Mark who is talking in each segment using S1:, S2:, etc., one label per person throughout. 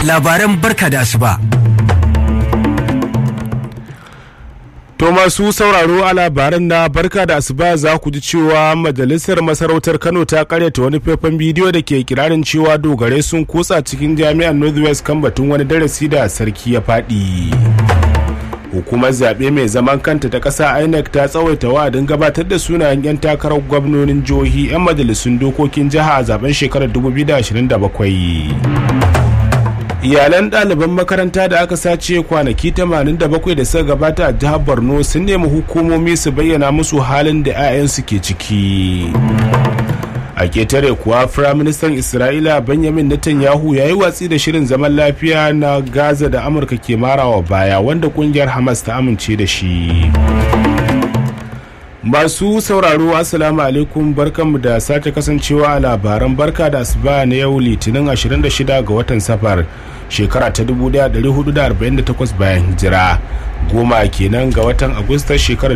S1: labaran barka da asuba.
S2: To masu sauraro a labaran na barka da asuba za ku ji cewa majalisar masarautar Kano ta karyata wani faifan bidiyo da ke kirarin cewa dogare sun kutsa cikin jami'ar Northwest kan batun wani darasi da sarki ya faɗi. Hukumar zaɓe mai zaman kanta ta ƙasa INEC ta tsawaita wa'adin gabatar da sunayen 'yan takarar gwamnonin jihohi 'yan majalisun dokokin jiha a zaben shekarar 2027. iyalan ɗaliban makaranta da aka sace kwanaki 87 da suka gabata a jihar borno sun nemi hukumomi su bayyana musu halin da 'ya'yansu ke ciki a ketare kuwa firaministan isra'ila benjamin netanyahu ya yi watsi da shirin zaman lafiya na gaza da amurka ke marawa baya wanda kungiyar hamas ta amince da shi masu sauraro assalamu alaikum barkanmu da sake kasancewa a labaran barka da asuba na yau litinin 26 ga watan safar shekara ta 1448 bayan hijira goma kenan ga watan agustar shekarar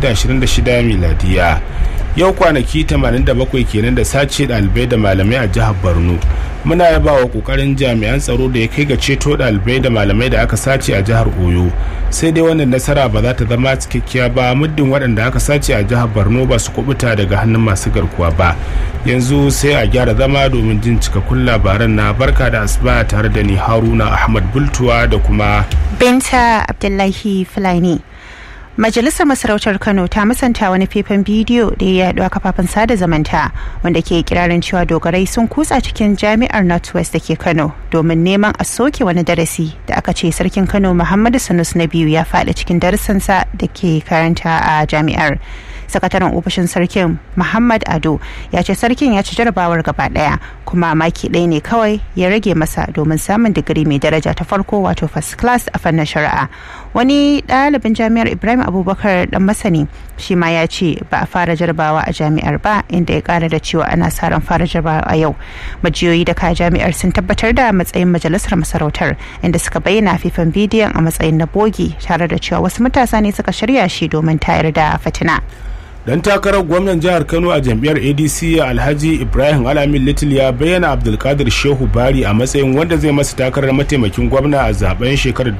S2: 2026 miladiya yau kwanaki 87 kenan da sace ɗalibai da malamai a jihar borno muna yaba wa kokarin jami'an tsaro da ya kai ga ceto ɗalibai da malamai da aka sace a jihar oyo sai dai wannan nasara ba za ta zama cikakkiya ba muddin waɗanda aka sace a jihar borno ba su kubuta daga hannun masu garkuwa ba yanzu sai a gyara zama domin jin cikakkun labaran na barka da asuba tare da ni haruna ahmad bultuwa da kuma
S3: binta abdullahi fulani Majalisar Masarautar Kano ta musanta wani faifan bidiyo da ya yaɗu a kafafen sada zamanta wanda ke kirarin cewa dogarai sun kutsa cikin jami'ar Northwest da ke Kano domin neman a soke wani darasi da aka ce sarkin Kano Muhammadu Sanus na biyu ya faɗi cikin darussansa da ke karanta a jami'ar. sakataren ofishin sarkin muhammad ado ya ce sarkin ya ci jarabawar gaba daya kuma maki ɗaya ne kawai ya rage masa domin samun digiri mai daraja ta farko wato first class a fannin shari'a wani ɗalibin jami'ar ibrahim abubakar dan masani shi ma ya ce ba a fara jarabawa a jami'ar ba inda ya kara da cewa ana sa ran fara jarabawa a yau majiyoyi da ka jami'ar sun tabbatar da matsayin majalisar masarautar inda suka bayyana fifan bidiyon a matsayin na bogi tare da cewa wasu matasa ne suka shirya shi domin tayar da fitina.
S2: dan takarar gwamnan jihar kano a jam'iyyar adc alhaji ibrahim alamin little ya bayyana abdulkadir shehu bari a matsayin wanda zai masa takarar mataimakin gwamna a zaben shekarar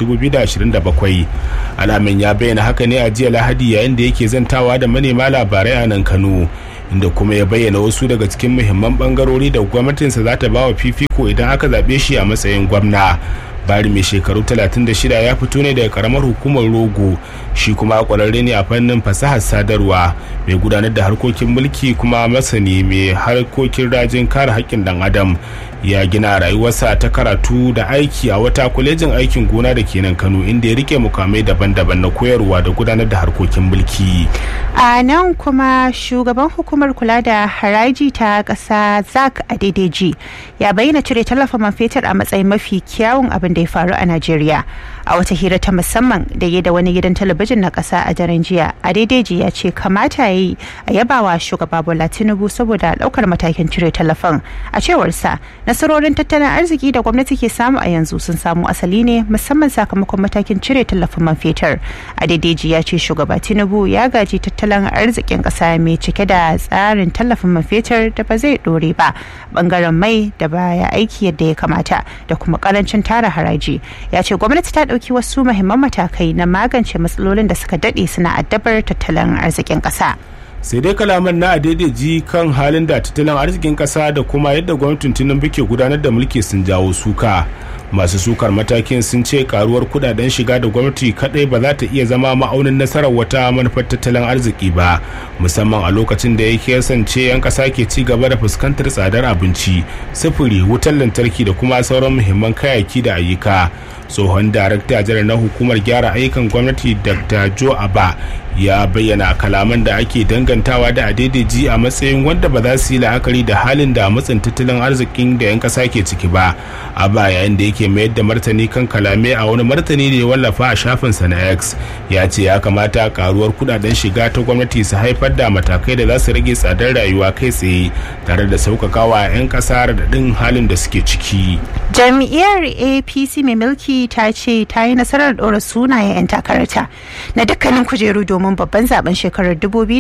S2: 2027 alamin ya bayyana haka ne a jiya lahadi yayin da yake zantawa da manema labarai a nan kano inda kuma ya bayyana wasu daga cikin muhimman bangarori da gwamnatinsa za ta ba wa fifiko idan aka zaɓe shi a matsayin gwamna bari mai shekaru 36 ya fito ne daga karamar hukumar rogo shi kuma kwararre ne a fannin fasahar sadarwa mai gudanar da harkokin mulki kuma masani mai harkokin rajin kare haƙƙin dan adam ya gina rayuwarsa ta karatu da aiki a wata kwalejin aikin gona da ke nan kano inda ya rike mukamai daban-daban na koyarwa da gudanar da harkokin mulki
S3: a nan kuma shugaban hukumar kula da haraji ta ƙasa zak adedeji ya bayyana cire tallafin man fetur a matsayin mafi kyawun abin da ya faru a najeriya a wata hira ta musamman da ya da wani gidan talabijin na ƙasa a daren jiya adedeji ya ce kamata ya yi a yabawa shugaba bola tinubu saboda ɗaukar matakin cire tallafin a cewarsa nasarorin tattalin arziki da gwamnati ke samu a yanzu sun samu asali ne musamman sakamakon matakin cire tallafin man fetur adedeji ya ce shugaba tinubu ya gaji tattalin arzikin ƙasa mai cike da tsarin tallafin man fetur da ba zai ɗore ba bangaren mai da baya aiki yadda ya kamata da kuma karancin tara haraji ya ce gwamnati ta ɗauki wasu muhimman matakai na magance matsalolin da suka daɗe suna addabar tattalin arzikin ƙasa.
S2: sai dai kalaman na adaidaiji kan halin da tattalin arzikin kasa da kuma yadda gwamnatin tinubu ke gudanar da mulki sun jawo suka masu sukar matakin sun ce karuwar kudaden shiga da gwamnati kadai ba za ta iya zama ma'aunin nasarar wata manufar tattalin arziki ba musamman a lokacin da yake kasance 'yan kasa ke ci gaba da fuskantar tsadar abinci sufuri wutar lantarki da kuma sauran muhimman kayayyaki da ayyuka tsohon darakta janar na hukumar gyara ayyukan gwamnati dr joe aba ya bayyana kalaman da ake dangantawa da adaidaiji a matsayin wanda ba za su yi la'akari da halin da matsin tattalin arzikin da 'yan kasa ke ciki ba a ba yayin da yake mayar da martani kan kalame a wani martani da ya wallafa a shafinsa na x ya ce ya kamata karuwar kudaden shiga ta gwamnati su haifar da matakai da za su rage tsadar rayuwa kai tsaye tare da sauƙaƙawa 'yan ƙasa raɗaɗin halin da suke ciki
S3: jam'iyyar apc mai mulki ta ce ta yi nasarar ɗora sunayen 'yan takararta na dukkanin kujeru domin babban zaben shekarar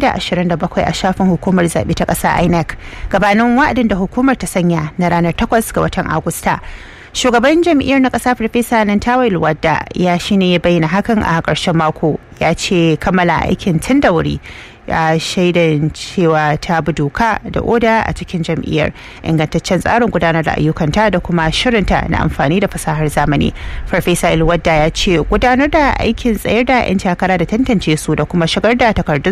S3: 2027 a shafin hukumar zaɓe ta ƙasa inec gabanin wa'adin da hukumar ta sanya na ranar 8 ga watan agusta shugaban jam'iyyar na ƙasa farfesa nan tawai wadda ya shine ya bayyana hakan a ƙarshen mako ya ce kammala aikin tun da wuri ya shaidan cewa ta bi doka da oda a cikin jam'iyyar ingantaccen tsarin gudanar da ayyukanta da kuma shirinta na amfani da fasahar zamani farfesa ilwadda ya ce gudanar da aikin tsayar da 'yan takara da tantance su da kuma shigar da takardun